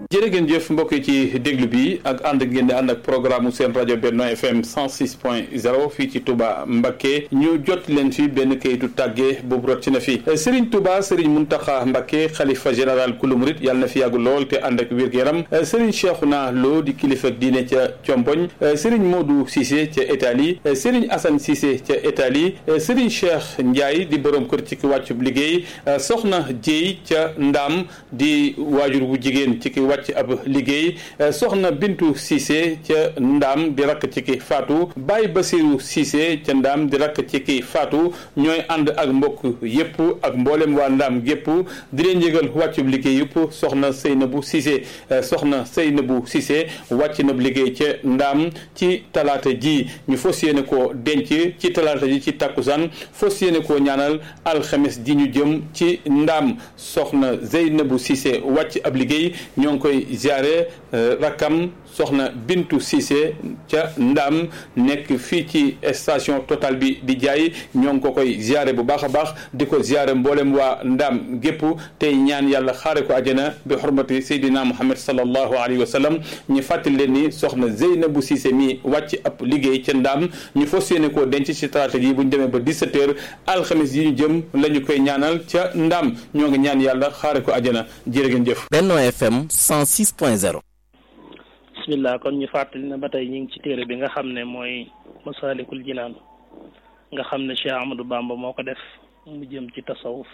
jërë ngeen jëf mbokk yi ci déglu bi ak ànd ngeen di ànd ak programme seen rajo Benno FM 106 point 0 fii ci Touba Mbacké ñu jot leen fi benn kayitu tàggee boobu rot ci na fi Serigne Touba Serigne Mountakha Mbacké xalifa général kulu murit yàlla na fi yàggu lool te ànd ak wér-gu-yaram Serigne Cheikhouna Lo di kilifa diine ca Comboñ Serigne Modou Cissé ca Italie Serigne Assane Cissé ca Italie Serigne Cheikh Ndiaye di borom kër ci ki wàccub liggéey Soxna Dieye ca Ndaam di waajur bu jigéen ci ki wàcc ab liggéey soxna Bintu Cissé ca Ndaam di rakk ci ki faatu Baye Basiru Cissé ca Ndaam di rakk ci ki faatu ñooy ànd ak mbokk yépp ak mboolem waa Ndaam gépp di leen yëgal wàccub liggéey yëpp soxna Seynabou Cissé soxna Seynabou Cissé wàcc na liggéey ca Ndaam ci talaata ji ñu fas yéene koo denc ci talaata ji ci takkusaan fas yéene koo ñaanal alxames ji ñu jëm ci Ndaam soxna Zeynabou Cissé wàcc ab liggéey ñoo ngi koy ziare rakkam soxna Bintu Cissé ca Ndaam nekk fii ci station Total bi di jaay ñoo ngi ko koy ziare bu baax a baax di ko ziare mboolem waa Ndaam gépp tey ñaan yàlla xaare ko àjjana bi xurmati Seydina Muhammad sallallahu alayhi wa sallam ñu fàttali leen ni soxna Zeynabu Cissé mi wàcc ab liggéey ca Ndaam ñu fas yéene koo denc ci talaata ji bu ñu demee ba 17h alxames yi ñu jëm la ñu koy ñaanal ca Ndaam ñoo ngi ñaan yàlla xaare ko àjjana jërë ngeen jëf. Benno FM 106.0. bismillah kon ñu fàttali ne ba tey ñu ngi ci téere bi nga xam ne mooy Masaalikul Jinaan nga xam ne Cheikh Ahmadou Bamba moo ko def mu jëm ci tasawuf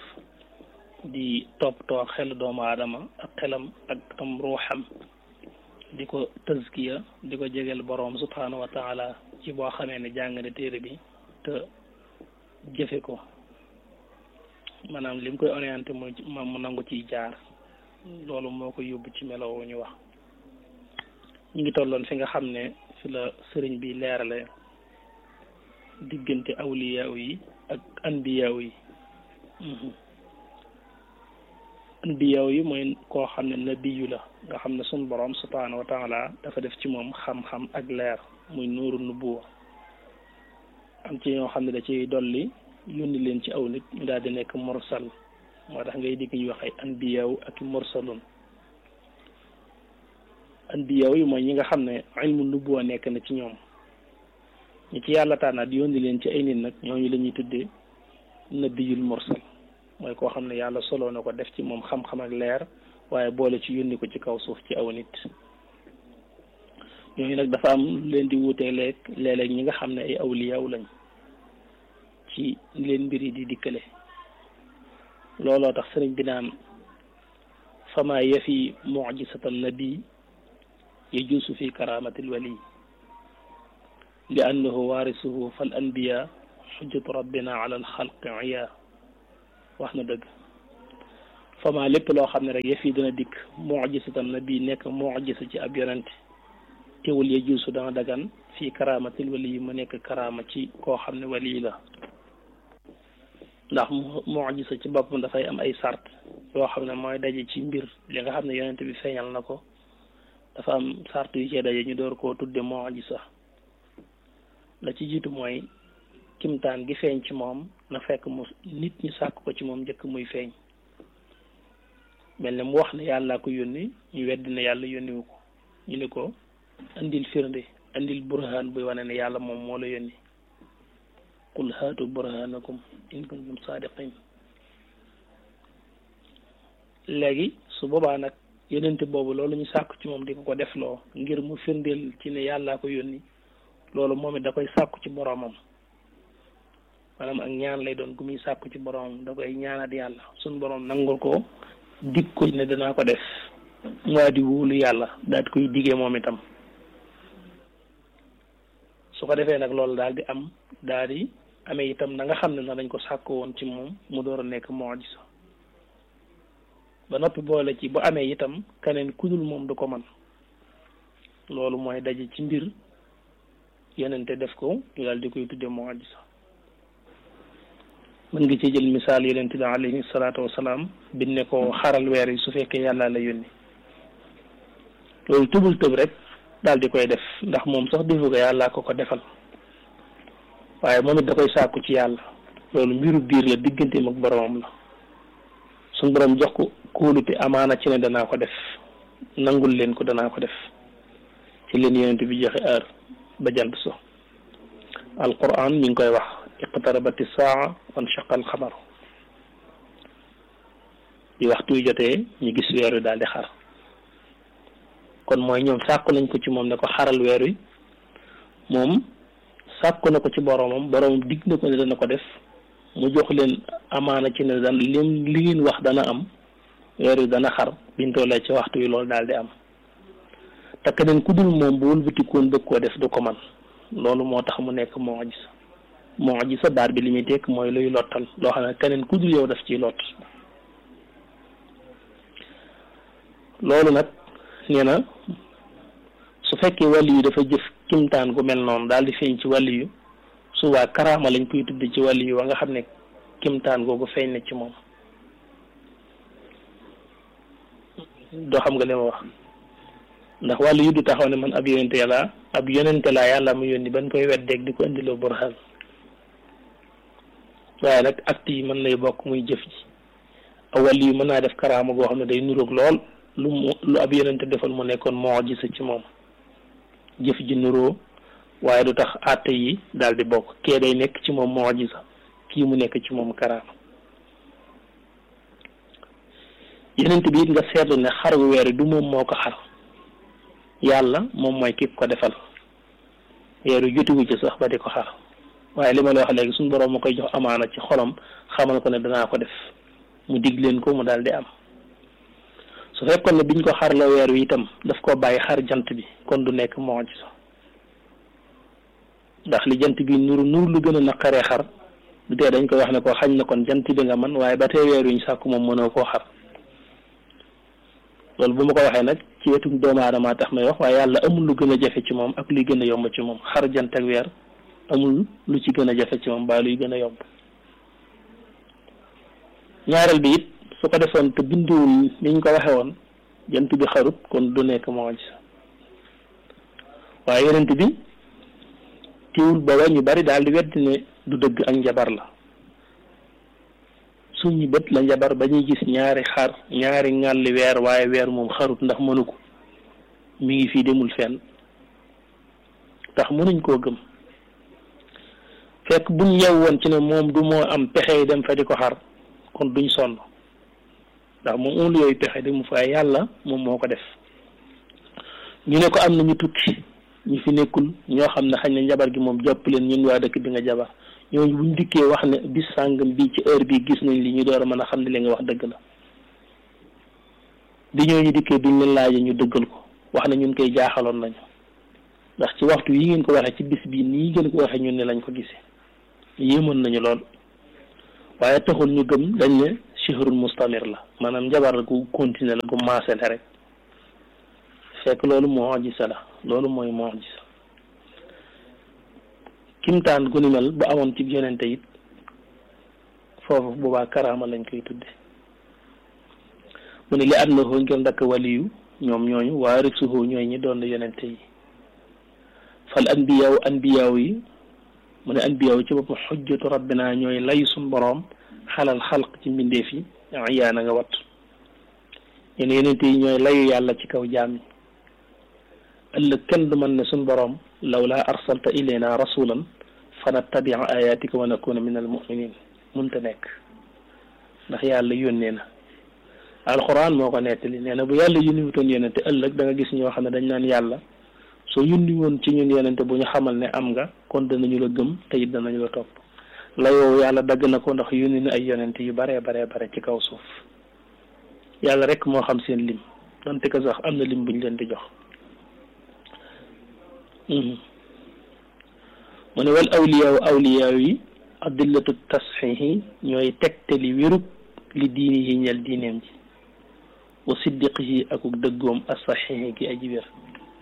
di toppatoo xel doomu aadama ak xelam ak tam ruuxam di ko tazkiya di ko jegeel boroom subhaanahu wa taala ci boo xamee ne jàng ne téere bi te jëfe ko maanaam li mu koy orienté mu mu nangu ciy jaar loolu moo ko yóbbu ci melo ñu wax ñu ngi tolloon fi nga xam ne fi la sëriñ bi leerale diggante awliyaaw yi ak anbiyaaw yi anbiyaaw yi mooy koo xam ne nabiyu la nga xam ne sun borom subhaanahu wa taala dafa def ci moom xam-xam ak leer muy nuuru nubuwa am ci ñoo xam ne da ciy dolli yónni leen ci aw nit ñu daal di nekk mursal moo tax ngay digg ñu wax ay anbiyaaw ak mursalun anbiyaaw yi mooy ñi nga xam ne ilmu nubuwa nekk na ci ñoom ñi ci yàlla tànnaat yónni leen ci ay nit nag ñooñu la ñuy tuddee nabiyul mursal mooy koo xam ne yàlla solo na ko def ci moom xam-xam ak leer waaye boole ci yónni ko ci kaw suuf ci aw nit ñooñu nag dafa am leen di wuutee leeg léeg-léeg ñi nga xam ne ay awliyaaw lañ ci leen mbir yi di dikkale looloo tax sëriñ bi naan fama yafi mujisatan nabi yajuusu fi karamatil wali li annahu waarisuhu fal anbiya xujjatu rabbina ala alxalqi iya wax na dëgg fama lépp loo xam ne rek yëf yi dina dikk mujisatan nabi nekk mujisa ci ab yonente teewul yajuusu dana dagan fii karamatil wali mu nekk karama ci koo xam ne wali la ndax mujisa ci boppam dafay am ay sart yoo xam ne mooy daje ci mbir li nga xam ne yonente bi feeñal na ko dafa am sart yu cee daje ñu door koo tudde mujisa la ci jiitu mooy kimtaan gi feeñ ci moom na fekk mu nit ñi sàkk ko ci moom njëkk muy feeñ mel ne mu wax ne yàllaa ko yónni ñu weddi ne yàlla yónniwu ko ñu ne ko andil firnde andil burhaan buy wane ne yàlla moom moo la yónni qul haatu burhanakum in kuntum saadiqin léegi su boobaa nag yonente boobu loolu ñu sàkku ci moom di ko ko defloo ngir mu firndeel ci ne yàllaa ko yónni loolu moom it da koy sàkku ci boroomam maanaam ak ñaan lay doon gu muy sàkku ci boroomam da koy ñaanat yàlla suñ boroom nangul ko dig ko ne danaa ko def waa di wóolu yàlla daal di koy digee moom itam su ko defee nag loolu daal di am daal di amee itam na nga xam ne na dañ ko sàkko woon ci moom mu door a nekk mu'jiza ba noppi boole ci bu amee itam keneen kudul moom du ko man loolu mooy daje ci mbir yenente def ko ñu daal di koy tudde mu'jiza mën nga ci jël misaal yenente bi alayhi salaatu wasalaam bi ne ko xaral weer yi su fekkee yàlla la yónni loolu tubul tëb rek daal di koy def ndax moom sax defu ko yàlla ko ko defal waaye moom it da koy sàkku ci yàlla loolu mbiru biir la digganteem ak boromam la suñ borom jox ko kóolute amaana ci ne danaa ko def nangul leen ko danaa ko def ci leen yonent bi joxe heure ba jant so alquran mi ngi koy wax iqtarabati saa wan shaqa alxamaru di waxtu yu jotee ñu gis weer wi daal di xar kon mooy ñoom sàkku nañ ko ci moom ne ko xaral weer wi moom sàkku na ko ci boromam boromam digg na ko ne dana ko def mu jox leen amaana ci ne daan lim li ngeen wax dana am weer wi dana xar biñ tollee ci waxtu wi loolu daal di am te keneen ku dul moom bu wëlbatikoon bëgg koo def du ko man loolu moo tax mu nekk mu'jiza mu'jiza baat bi li muy tekk mooy luy lottal loo xam ne keneen ku dul yow daf ciy lott loolu nag nee na su fekkee wàlli yu dafa jëf kimtaan gu mel noonu daal di feeñ ci wàlli yu su waa karaama lañ koy tudde ci wàlli yu wa nga xam ne kimtaan googu feeñ na ci moom doo xam nga li ma wax ndax wàllu yu du taxaw ne man ab yonente yàlla ab yonente laa yàlla mu yónni ban koy weddeeg di ko indiloo burhan waaye nag acte yi mën nay bokk muy jëf ji aw wàllu yu mën naa def karaama goo xam ne day nuroog lool lu mu lu ab yonente defal mu nekkoon mu'jiza ci moom jëf ji nuroo waaye du tax àtte yi daal di bokk kee day nekk ci moom mu'jiza kii mu nekk ci moom karaama yonente bi it nga seetlu ne xar wu weer du moom moo ko xar yàlla moom mooy ki ko defal weeru jotiwu ci sax ba di ko xar waaye li ma la wax léegi suñu borom ma koy jox amaana ci xolam xamal ko ne danaa ko def mu dig leen ko mu daal di am su fekkoon ne biñ ko xarla weer wi itam daf ko bàyyi xar jant bi kon du nekk mu'jiza ndax li jant bi nuru nuru lu gën a naqaree xar du tee dañ koy wax ne ko xañ na kon jant bi nga man waaye ba tey weer wi ñu sàkku moom mënoo koo xar loolu bu ma ko waxee nag ci wetum doomu aadama tax may wax waaye yàlla amul lu gën a jafe ci moom ak luy gën a yomb ci moom xar jant ak weer amul lu ci gën a jafe ci moom ba luy gën a yomb ñaareel bi it su ko defoon te bindiwul ni ñu ko waxee woon jant bi xarut kon du nekk mu'jiza waaye yonent bi tiwul booba ñu bari daal di weddi ne du dëgg ak njabar la suñu bët la njabar ba ñuy gis ñaari xar ñaari ŋàlli weer waaye weer moom xarut ndax mënu ko mi ngi fii demul fenn tax mënuñ koo gëm fekk buñ yew woon ci ne moom du moo am pexe dem fa di ko xar kon duñ sonn ndax moom amul yooyu pexe de mu fa yàlla moom moo ko def ñu ne ko am na ñu tukki ñu fi nekkul ñoo xam ne xañ na njabar gi moom jàpp leen ñun waa dëkk bi nga jabar ñooñu buñ dikkee wax ne bis sàngam bii ci heure bii gis nañ li ñu door a mën a xam ne li nga wax dëgg la bi ñooñu dikkee biñ leen laajee ñu dëggal ko wax ne ñun koy jaaxaloon nañu ndax ci waxtu yi ngeen ko waxee ci bis bii nii ngeen ko waxee ñun ne lañ ko gisee yéemoon nañu lool waaye taxul ñu gëm dañ ne sihrun mustamir la maanaam njabar gu continuer la gu maasale rek fekk loolu mu'jiza la loolu mooy mu'jiza kimtaan gu ni mel bu amoon ci yonente it foofu boobaa karaama lañ koy tudde mu ne li annahu ngir ndakk waliyu ñoom ñooñu waarisuhu ñooy ñi doon yonente yi fal anbiyaaw anbiyaaw yi mu ne anbiyaaw ci boppam xujjatu rabbina ñooy lay suñ boroom xalal xalq ci mbindeef yi yaa na nga wat yéen yonente yi ñooy layu yàlla ci kaw jaam yi ëllëg kenn du mën ne suñ boroom lawlaa arsalta ilayna rasulan fa nattabia ayatika wa nakuna min al muminin munta nekk ndax yàlla yónnee na alxuraan moo ko nettali nee na bu yàlla yónni wutoon yonente ëllëg da nga gis ñoo xam ne dañ naan yàlla soo yónni woon ci ñun yonente bu ñu xamal ne am nga kon danañu la gëm te it danañu la topp la yow yàlla dagg na ko ndax yónni na ay yonente yu baree baree bare ci kaw suuf yàlla rek moo xam seen lim donte ko sax am na lim buñ leen di jox mu ne wal awliyaaw awliyaaw yi adillatu tasxiixi ñooy tegtali wérub li diini yi ñel diineem ji wa siddiqihi akuk dëggoom asaxiixi gi aji wér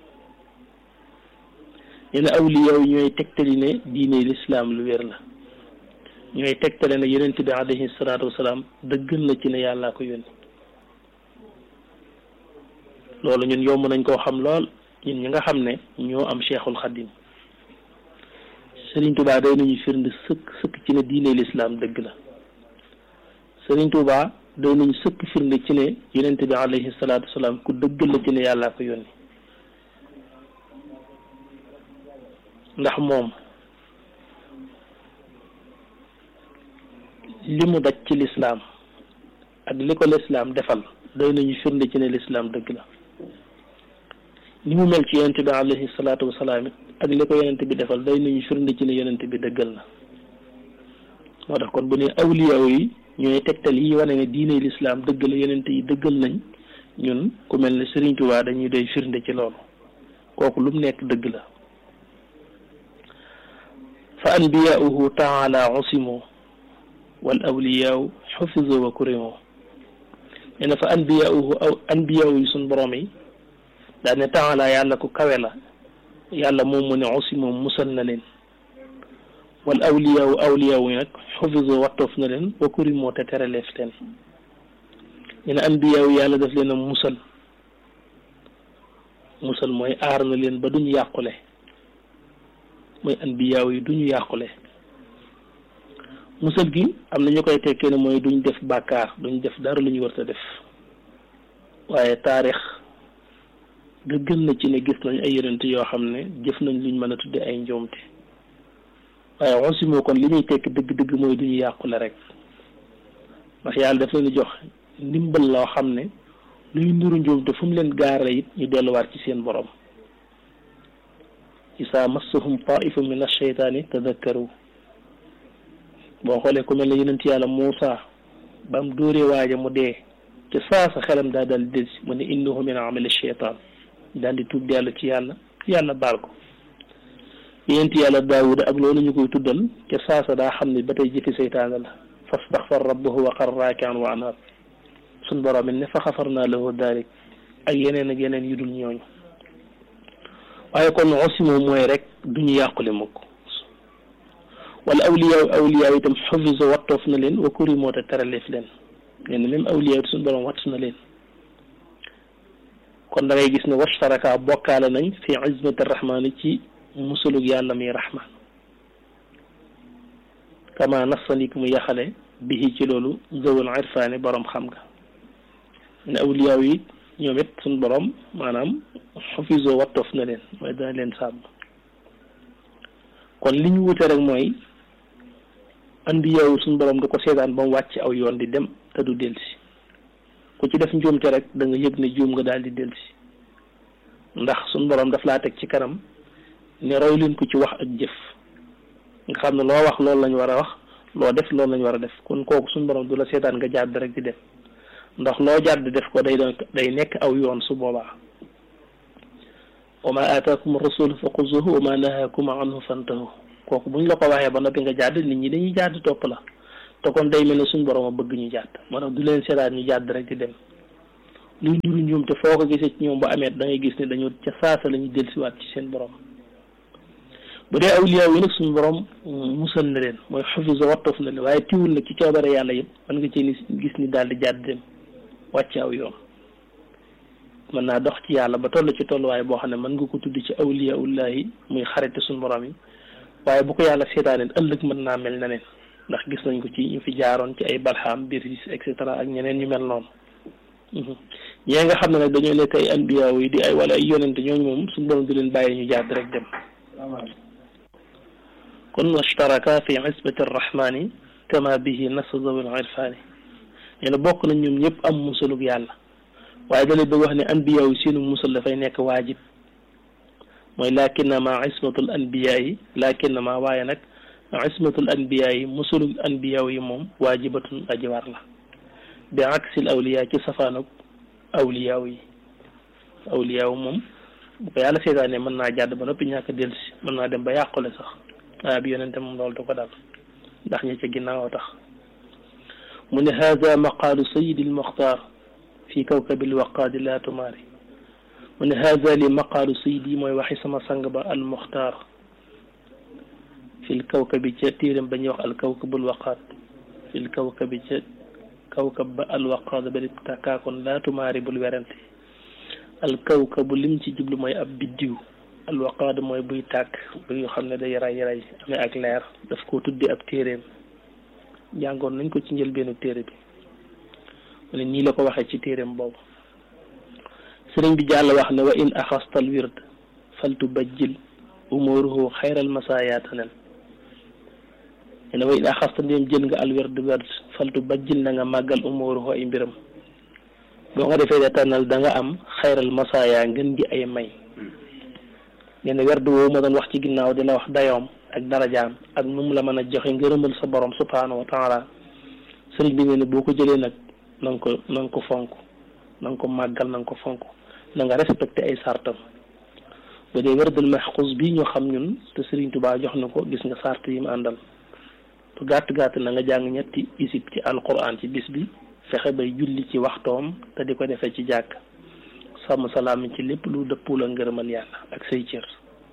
nee na awliyaaw yi ñooy tegtali ne diine lislaam lu wér la ñooy tegtale ne yonent bi alayhi salaatu wasalaam dëggal na ci ne yàllaa ko yónni loolu ñun yomb nañ koo xam lool ñun ñi nga xam ne ñoo am cheikhul xadim Serigne Touba day nañu firnde sëkk sëkk ci ne diine lislaam dëgg la Serigne Touba doy nañu sëkk firnde ci ne yonente bi alayhi salaatu wasalaam ku dëggal la ci ne yàllaa ko yónni ndax moom li mu daj ci lislaam ak li ko lislaam defal doy nañu firnde ci ne lislaam dëgg la ni mu mel ci yonente bi alayhi salaatu wasalaam it ak li ko yonente bi defal doy nañu firnde ci ne yonente bi dëggal na moo tax kon bu ne awliyaaw yi ñooy tegtal yi wane ne diine lislaam dëgg la yonente yi dëggal nañ ñun ku mel ne Sëriñ Tuubaa dañuy doy firnde ci loolu kooku lu mu nekk dëgg la fa anbiyaauhu taala usimu wal awliyaaw xufisu wa kurimu nee na fa anbiyaauhu aw anbiyaaw yi suñ borom yi daa ne taala yàlla ku kawe la yàlla moom mu ne usimu musal na leen wal awliyaaw awliyaaw yi nag xufisu wattoof na leen wa kurimu te teraleef leen ñu ne anbiyaaw yàlla daf leen a musal musal mooy aar na leen ba duñu yàqule mooy anbiyaaw yi duñu yàqule musal gi am na ñu koy tekkee ne mooy duñ def bàkkaar duñ def dara lu ñu war a def waaye taarix gën na ci ne gis nañ ay yonent yoo xam ne jëf nañ luñ mën a tudde ay njoomte waaye onsimoo kon li ñuy tekki dëgg-dëgg mooy duñu yàqule rek ndax yàlla daf leen jox ndimbal loo xam ne luy nuru njuumte fu mu leen gaarale it ñu delluwaat ci seen borom isaa massahum taifu min asheytaani tadakkaru boo xoolee ku mel ne yonent yàlla Muusa ba mu dóoree waaja mu dee te saa sa xelam daa daal di delsi mu ne innahu min amali cheytaan daal di tuub dellu ci yàlla yàlla baal ko yonent yàlla Daawuda ak loolu ñu koy tuddal te saa sa daa xam ne ba tey jëfi seytaane la fastaxfar rabbahu wa xarra raakian wa anaab suñ borom it ne fa xafarnaa lahu daalik ak yeneen ak yeneen yu dul ñooñu waaye kon osimo mooy rek duñu yàqule mukk wala awliyaaw awliyaaw itam xafiso wattoof na leen wa kuri moo te teraleef leen nee na même awliyaaw suñu borom watt na leen kon da ngay gis ne washtaraka bokkaale nañ fi izmati rahmaani ci musulug yàlla mi rahman kama nasanik mu yaxale bihi ci loolu zawul irfaani borom xam nga ne awliyaaw yi ñoom it suñ borom maanaam xafiso wattoof na leen mooy dana leen sàmm kon li ñu wute rek mooy anbiyaaw suñ borom da ko seetaan ba mu wàcc aw yoon di dem te du delsi ku ci def njuumte rek da nga yëg ne juum nga daal di delsi ndax suñ borom daf laa teg ci kanam ne roy leen ko ci wax ak jëf nga xam ne loo wax loolu lañ war a wax loo def loolu lañ war a def kon kooku suñ borom du la seetaan nga jàdd rek di dem ndax loo jàdd def ko day doon day nekk aw yoon su boobaa wa ma aataakum rasul fa xuzuhu wa ma nahaakum anhu fantahu kooku buñ la ko waxee ba noppi nga jàdd nit ñi dañuy jàdd topp la te kon day mel ne suñ borom a bëgg ñu jàdd moo tax du leen seetaan ñu jàdd rek di dem luy nuru ñoom te foo ko gisee ci ñoom ba amee da ngay gis ne dañoo ca saasa la ñuy dellusiwaat ci seen borom bu dee awliya yi nag suñu borom musal na leen mooy xafisa wattoof na leen waaye tiwul nag ci coobare yàlla yëpp mën nga ci gis ni daal di jàdd dem wàcc aw yoon mën naa dox ci yàlla ba toll ci tolluwaay boo xam ne mën nga ko tudd ci awliyaullahi muy xarite suñu borom yi waaye bu ko yàlla seetaaneen ëllëg mën naa mel na neen ndax gis nañ ko ci ñu fi jaaroon ci ay balxaam biir et cetera ak ñeneen ñu mel noonu ñee nga xam ne nag dañoo nekk ay anbiya yi di ay wala ay yonente ñooñu moom suñu borom di leen bàyyi ñu jàdd rek dem kon washtaraka fi isbati arrahmani kama bihi nasa zawil irfani ñu ne bokk nañ ñoom ñëpp am musalug yàlla waaye da lay bëgg wax ne anbiya yi seenu musal dafay nekk waajib mooy lakinnama ismatul anbiya yi lakinnama waaye nag ismatul anbiya yi musalug anbiya yi moom waajibatun aji war la bi aksil awliya ci safaanug awliya yi awliya moom bu ko yàlla seetaane mën naa jàdd ba noppi ñàkk dellusi mën naa dem ba yàqule sax waaye bi yonente moom loolu du ko dal ndax ñi ca ginnaaw tax mu ne hada maqaalu sayidi almuxtaar fi kawkabi alwaqaadi la tumaari mu ne hada li maqaalu sayidi mooy waxi sama sang ba almuxtaar fi lkawkabi ca téeram ba ñuy wax alkawkabu alwaqaad fi lkawkabi ca kawkab ba alwaqaad ba di takkaakoon la tumaari bul werante alkawkabu lim ci jublu mooy ab biddiw alwaqaad mooy buy tàkk buy xam ne day ray ray amee ak leer daf koo tuddi ab téeréem jàngoon nañ ko ci njëlbeenu téere bi mu ne nii la ko waxee ci téeréem boobu sëriñ bi jàll wax ne wa in axastal wird faltu bajjil umuruhu xayral masaayaatanen ne ne wa in axasta ndéem jël nga al wird wird faltu bajjil na nga màggal umuruhu ay mbiram boo ko defee de tànnal da nga am xayral masaaya ngën gi ay may nee na werd woowu ma doon wax ci ginnaaw di la wax dayoom ak darajaam ak nu mu la mën a joxe ngërëmal sa borom subhaanahu wa taala sëriñ bi nee na boo ko jëlee nag na nga ko na nga ko fonk na nga ko màggal na nga ko fonk na nga respecté ay sartam bu dee werdul maxxus bi ñoo xam ñun te sëriñ Tuubaa jox na ko gis nga sart yi mu àndal tu gàtt gàtt na nga jàng ñetti isib ci alquran ci bis bi fexe bay julli ci waxtoom te di ko defee ci jàkk sàmm salaam ci lépp lu dëppul a ngërëmal yàlla ak say cër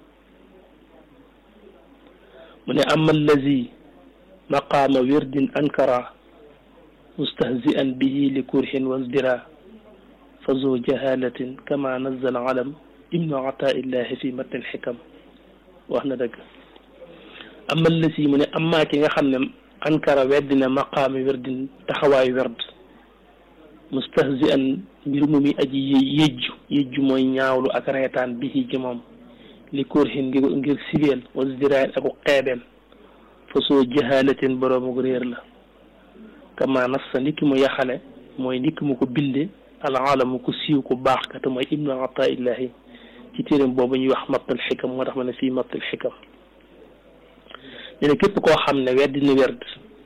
mu ne ama allazi maqaama wirdin ankara mustahzi'an bihi li kurhin wasdira fa zo jahalatin kama nazal alam ibnu ataillahi fi matnil xikam wax na dëgg ama allazi mu ne amaa ki nga xam ne ankara weddina maqaami wirdin taxawaayu werd mustahzi'an mbir mu mi aji yëjju yëjju mooy ñaawlu ak reetaan bihi ci moom li kurhin ngir ngir sibeel wasdiraay aku xeebeel fa soo jahalatin boroomu réer la kama nassa ndikki mu yaxale mooy ndikki mu ko binde alaalamu ku siiw ku baax ka te mooy ibnu ataillahi ci téeram boobu ñuy wax mattal xikam moo tax ma ne fii mattal xikam ñu ne képp koo xam ne weddi ni werd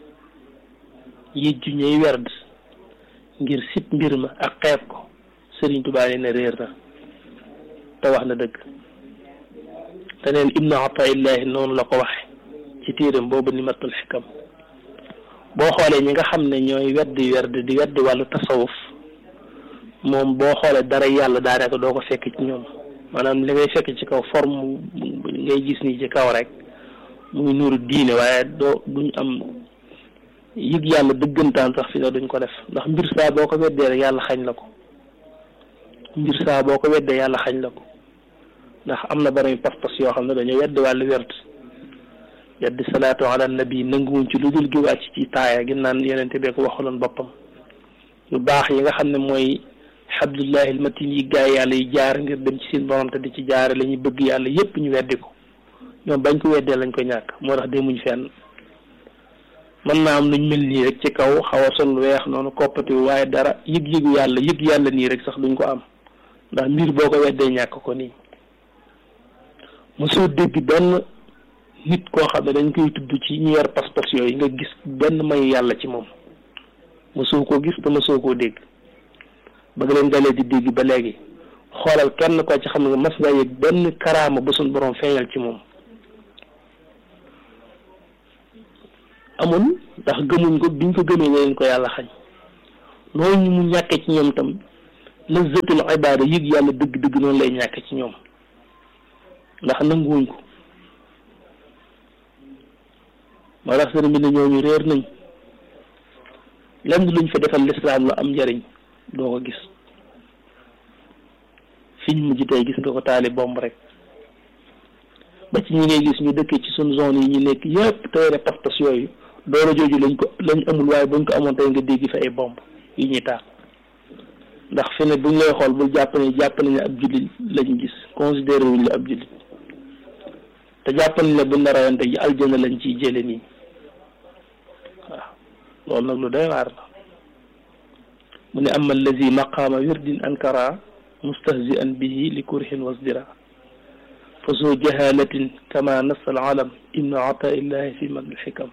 yëjju ñuy werd ngir sib mbir ma ak xeeb ko Sëriñ Tuubaa nee na réer na te wax na dëgg te neen ibnu ataillahi noonu la ko waxe ci téeram boobu ni matul xikam boo xoolee ñi nga xam ne ñooy weddi werd di weddi wàllu tasawuf moom boo xoolee dara yàlla daanaka doo ko fekk ci ñoom maanaam li ngay fekk ci kaw forme ngay gis nii ci kaw rek muy nuuru diine waaye doo duñ am yëg yàlla dëggantaan sax fi ne duñ ko def ndax mbir saa boo ko weddee rek yàlla xañ la ko mbir saa boo ko weddee yàlla xañ la ko ndax am na bari pas-pas yoo xam ne dañoo weddi wàllu werd weddi salaatu ala nabi nanguwuñ ci lu dul gi wàcc ci taaya gi naan yenente bee ko waxaloon boppam lu baax yi nga xam ne mooy xabdullahi almatin yi gaay yàlla yi jaar ngir dem ci seen borom te di ci jaare la ñuy bëgg yàlla yépp ñu weddi ko ñoom bañ ko weddee lañ ko ñàkk moo tax demuñ fenn mën naa am luñ mel nii rek ci kaw xaw a sol weex noonu koppati waaye dara yëg-yëgu yàlla yëg yàlla nii rek sax duñ ko am ndax mbir boo ko weddee ñàkk ko nii mosoo dégg benn nit koo xam ne dañ koy tudd ci ñu yor pas-pas yooyu nga gis benn may yàlla ci moom mosoo koo gis te mosoo koo dégg ba nga leen dalee di dégg ba léegi xoolal kenn ko ci xam nga mas nga yëg benn karaama ba suñ borom feeñal ci moom amul ndax gëmuñ ko biñ ko gëmee leen ko yàlla xañ noonu mu ñàkke ci ñoom tam lazzatul ibaada yëg yàlla dëgg-dëgg noonu lay ñàkke ci ñoom ndax nanguwuñ ko moo tax sëriñ bi ne ñooñu réer nañ lenn luñ fa defal lislaam lu am njariñ doo ko gis fiñ mujj tey gis nga ko taali bomb rek ba ci ñi ngay gis ñu dëkkee ci suñ zone yi ñu nekk yëpp tey ne pas-pas yooyu doole jooju lañ ko lañ amul waaye buñ ko amoon tey nga dégg fa ay bomb yi ñuy taal ndax fi ne buñ lay xool bul jàpp ne jàpp nañ ne ab jullit lañ gis considéré wuñ la ab jullit te jàpp nañ ne buñ la rawante ji aljana lañ ciy jële nii waaw loolu nag lu doy waar la mu ne ama allazi maqaama wirdin ankara mustahzi'an bihi li kurhin wasdira fa soo jahalatin kama nassa al alam ibnu ataillahi fi madl xikam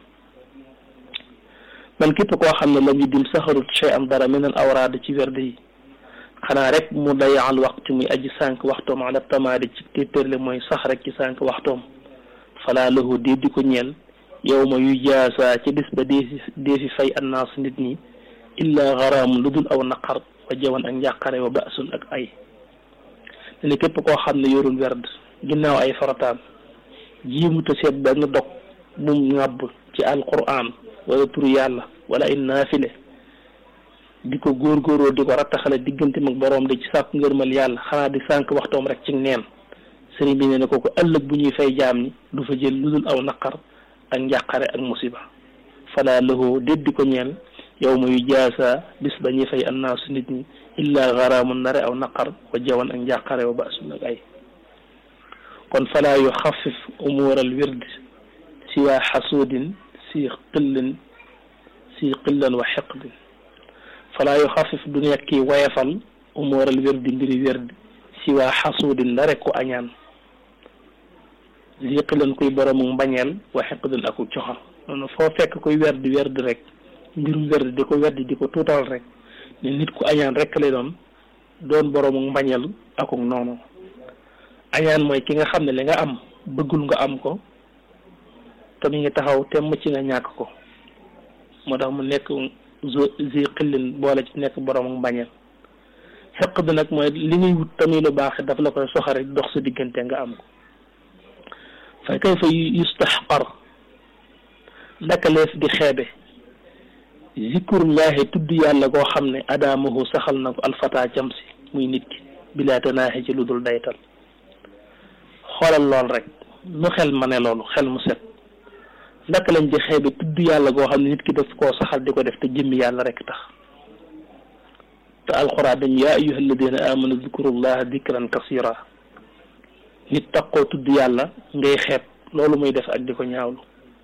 man képp koo xam ne lam yu dim saxarut chey am dara min al awraad ci werd yi xanaa rek mu dayaal waxtu muy aji sànq waxtoom ala tamaadi ci téppérle mooy sax rek ci sànq waxtoom falaa lahu dee di ko ñeel yow ma yu jaasa ci bis ba dee fi dee fi fay annaas nit ñi illa garaamun lu dul aw naqar wa jawan ak njàqare wa baasun ak ay ne képp koo xam ne yorul werd ginnaaw ay farataam jiimuta seet benn dog bum ŋàbb ci alquran wala turu yàlla wala ay naafile di ko góorgóoroo di ko rattaxale diggante mag boroom de ci sàkku ngërmal yàlla xanaa di sànq waxtoom rek ci neen sëriñ bi ne ne kooku ëllëg bu ñuy fay jaam ni du fa jël lu dul aw naqar ak njàqare ak musiba falaa lahu déddi ko ñeel yow ma yu jaasa bis ba ñuy fay annaasu nit ñi illa garaamun nare aw naqar wa jawan ak njàqare wa baasun ak ay kon falaa yu xafif umuural wird siwaa xasuudin si qillin si qillan wa xiqdin falaa yu xafif du nekki wayefal umuural wirdi mbiri wird siwaa xasuudin la rek ku añaan si qillan kuy boromu mbañeel wa xiqdin aku coxa noonu foo fekk kuy werdi werdi rek mbirum werd di ko weddi di ko tuutal rek ne nit ku añaan rek lay doon doon boroomu mbañeel akuk noonu añaan mooy ki nga xam ne li nga am bëggul nga am ko te mi ngi taxaw temm ci nga ñàkk ko moo tax mu nekk zi xillin boole ci nekk boroomu mbañeel xeq bi nag mooy li ngay wut tamit lu baax daf la koy soxari dox sa diggante nga am ko fa kay fa yustaxqar naka leef di xeebe zikrullahi tudd yàlla goo xam ne adaamahu saxal na ko alfata cam si muy nit ki bilaa tanaaxi ci lu dul daytal xoolal lool rek nu xel ma ne loolu xel mu set naka lañ di xeebe tudd yàlla goo xam ne nit ki daf koo saxal di ko def te jëmmi yàlla rek tax te alxuraan dañ yaa ayyuha alladina amanu zikrullaha dikran kasira nit takkoo tudd yàlla ngay xeeb loolu muy def ak di ko ñaawlu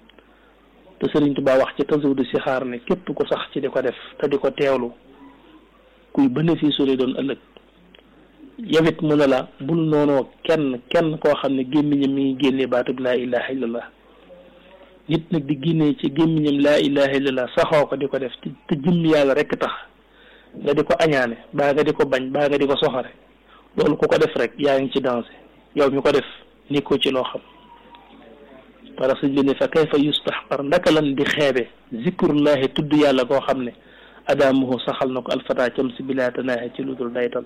te Sëriñ Tuubaa wax ci tasawudu si xaar ne képp ko sax ci di ko def te di ko teewlu kuy bénéfice lay doon ëllëg yawit mu ne la bul noonoo kenn kenn koo xam ne gémmiñam mi ngi génnee baatub laa ilaha illallah nit nag di génnee ci gémmiñam laa ilaha illallah saxoo ko di ko def te jëmm yàlla rek tax nga di ko añaane baa nga di ko bañ baa nga di ko soxore loolu ku ko def rek yaa ngi ci danger yow mi ko def ni ko ci loo xam wala suñ bi ne fa kayfa yustaxqar ndaka lan di xeebe zikrullahi tudd yàlla koo xam ne adaamuhu saxal na ko alfata cam si bilaa tanaahi ci lu dul daytal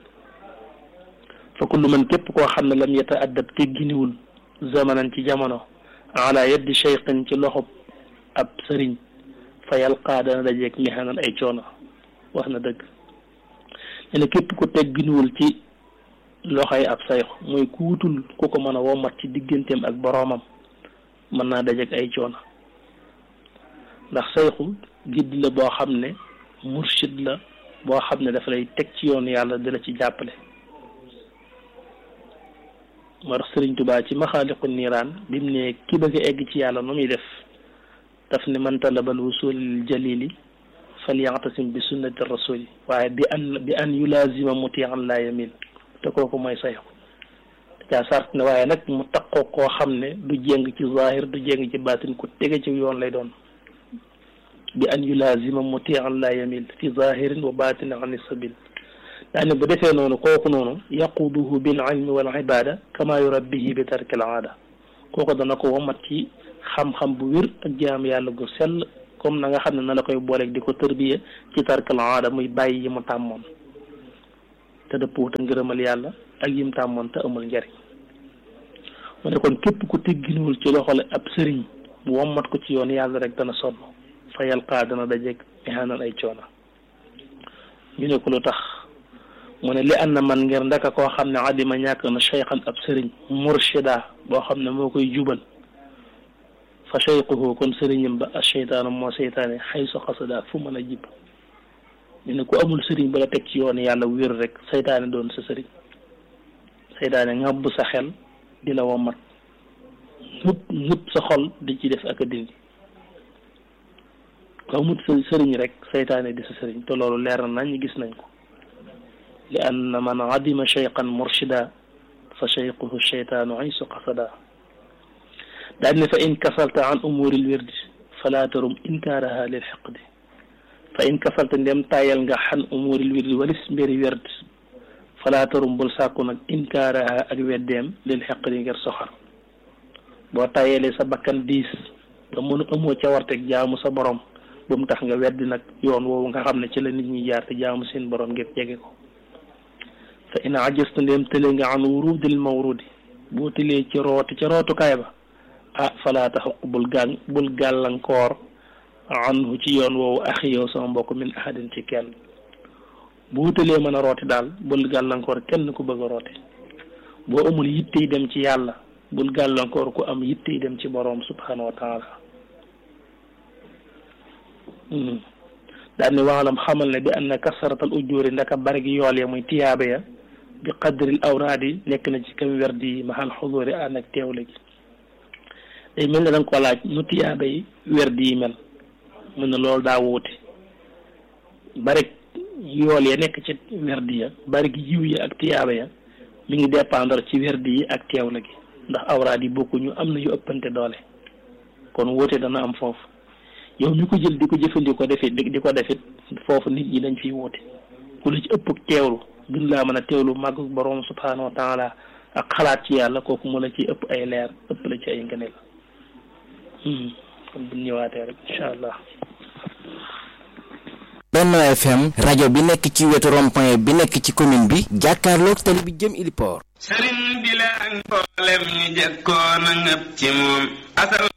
fa kullu man képp koo xam ne lam yata addab tegginiwul zamanan ci jamono ala yaddi cheikhin ci loxob ab sëriñ fa yalqaa dana dajeeg mihanan ay coono wax na dëgg ne képp ku tegginiwul ci loxoy ab sayx mooy ku wutul ku ko mën a womat ci digganteem ak boroomam mën naa dajeeg ay coono ndax sayxu gidd la boo xam ne murshid la boo xam ne dafa lay teg ci yoon yàlla di la ci jàppale moo tax Sëriñ Tubaa ci maxaaliqu niiraan bi mu ne ki bëgg a egg ci yàlla nu muy def daf ne man talabal wusul lil jalili falyatasim bi sunnati rasuli waaye bi an bi an yulaazima mutian la yamil te kooku mooy sayxu caa sart ne waaye nag mu taqoo koo xam ne du jéng ci zahir du jéng ci baatin ku tege ci yoon lay doon bi an yulaazima mutian la yamil fi zahirin wa batin an sabil daane bu defee noonu kooku noonu yaquduhu bil ilmi wal ibada kama yurabbihi bi tarkil aada kooku dana ko womat ci xam-xam bu wér ak jaam yàlla gu sell comme na nga xam ne na la koy booleeg di ko tërbiya ci tarkil aada muy bàyyi yi mu tàmmoon te dëppoo te ngërëmal yàlla ak yim tàmmoon te amul njariñ mu ne kon képp ku tegginuwul ci loxole ab sëriñ mu wommat ko ci yoon yàlla rek dana sonn fa yalqaa dana dajeeg ihaanal ay coono ñu ne ko lu tax mu ne li an na man ngir ndaka koo xam ne adima ñàkk na cheykhan ab sëriñ murshida boo xam ne moo koy jubal fa cheykhuhu kon sëriñam ba a cheytaanu moo seytaane xay so xasada fu mën a jib ñu ne ku amul sëriñ ba la teg ci yoon yàlla wér rek seytaane doon sa sëriñ seytaane ngàbb sa xel di la womat ñëpp ñëpp sa xol di ci def ak a dindi ku amul sa sëriñ rek seytaane di sa sëriñ te loolu leer na nañ gis nañ ko li anna man adima cheykhan murshida fa cheykhuhu cheytaanu aysu qasada daal ne fa in kasalta an umuril wirdi fala tarum inkaaraha lil xiqdi fa in kasalta ndem tayal nga xan umuril wirdi walis mbiri werd fala tarum bul sàkku nag inkaaraha ak weddeem lil xiqdi ngir soxar boo tayalee sa bakkan diis nga mënu amoo ca warteg jaamu sa borom bu mu tax nga weddi nag yoon woowu nga xam ne ci la nit ñi jaar te jaamu seen borom ngir jege ko fa in ajasta ndéem tële nga an wurudil mawrudi boo tëlee ci rooti ca rootukaay ba ah falaa taxuq bul gàn bul gàllankoor anhu ci yoon woowu axi yow sama mbokk min ahadin ci kenn boo tëlee mën a rooti daal bul gàllankoor kenn ku bëgg a rooti boo amul yittey dem ci yàlla bul gàllankoor ku am yittey dem ci boroom subhanahu wa taala daal ne waalam xamal ne bi anna kasaratal ujjóori ndaka bari gi yool ya muy tiyaaba ya bi qadril awraadi nekk na ci kam werdi yi maxal xudóori ànd ak teewle gi day mel ne da nga ko laaj nu tiyaaba yi werdi yi mel mun na loolu daa wuute bari yool ya nekk ci werdi ya bari gi yiw ya ak tiyaaba ya mi ngi dépendre ci werdi yi ak teewle gi ndax awraad yi bokkuñu am na yu ëppante doole kon wuute dana am foofu yow mi ko jël di ko jëfandikoo defit di ko defit foofu nit ñi dañ fiy wuute ku la ci ëpp teewlu gën laa mën a teewlu màgg borom subhaanahu wa taala ak xalaat ci yàlla kooku mu la ci ëpp ay leer ëpp la ci ay ngëneel kon bu ñëwaatee rek incha allah. Benno FM rajo bi nekk ci wetu rond-point bi nekk ci commune bi jàkkaarloog tali bi jëm Iliport. sëriñ bi la ak mboolem ñu jëkkoon a ngëp ci moom asal